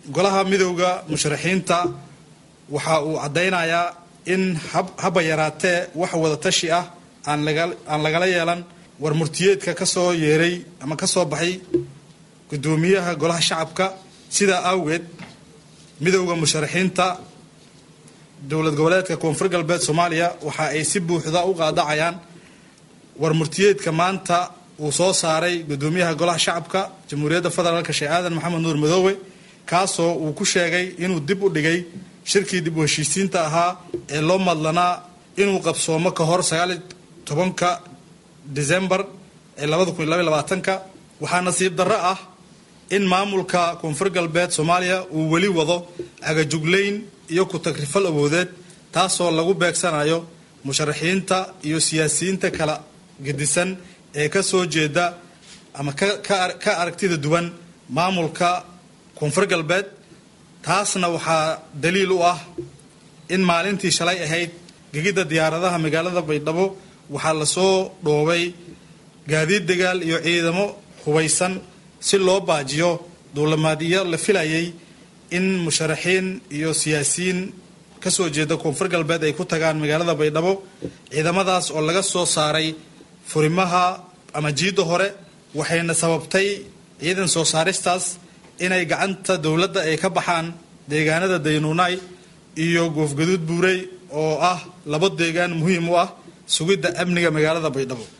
golaha midowda musharaxiinta waxa uu caddaynayaa in haba yaraatee wax wada tashi ah aan lagala yeelan war murtiyeedka ka soo yeeray ama ka soo baxay guddoomiyaha golaha shacabka sidaa awgeed midowda musharaxiinta dowlad goboleedka koonfur galbeed soomaaliya waxa ay si buuxda u qaadacayaan war murtiyeedka maanta uu soo saaray guddoomiyaha golaha shacabka jamhuuriyadda federaalk sheekh aadan maxamed nuur madoowe kaasoo uu ku sheegay inuu dib u dhigay shirkii dib u heshiisiinta ahaa ee loo madlanaa inuu qabsoomo ka hor sagaaliy tobanka decembar ee labada kun iyo labaiy labaatanka waxaa nasiib darro ah in maamulka koonfur galbeed soomaaliya uu weli wado agajuglayn iyo ku-tagrifal awoodeed taasoo lagu beegsanayo musharaxiinta iyo siyaasiyiinta kala gedisan ee ka soo jeeda ama ka aragtida duwan maamulka koonfur galbeed taasna waxaa daliil u ah in maalintii shalay ahayd gegidda diyaaradaha magaalada baydhabo waxaa lasoo dhoobay gaadiid dagaal iyo ciidamo hubaysan si loo baajiyo duulamaadyo la filayay in musharaxiin iyo siyaasiyiin ka soo jeeda koonfur galbeed ay ku tagaan magaalada baydhabo ciidamadaas oo laga soo saaray furimaha ama jiidda hore waxayna sababtay ciidan soo saaristaas inay gacanta dowladda ay ka baxaan deegaanada daynuunay iyo goofgaduud buurey oo ah labo deegaan muhiim u ah sugidda amniga magaalada baydhabo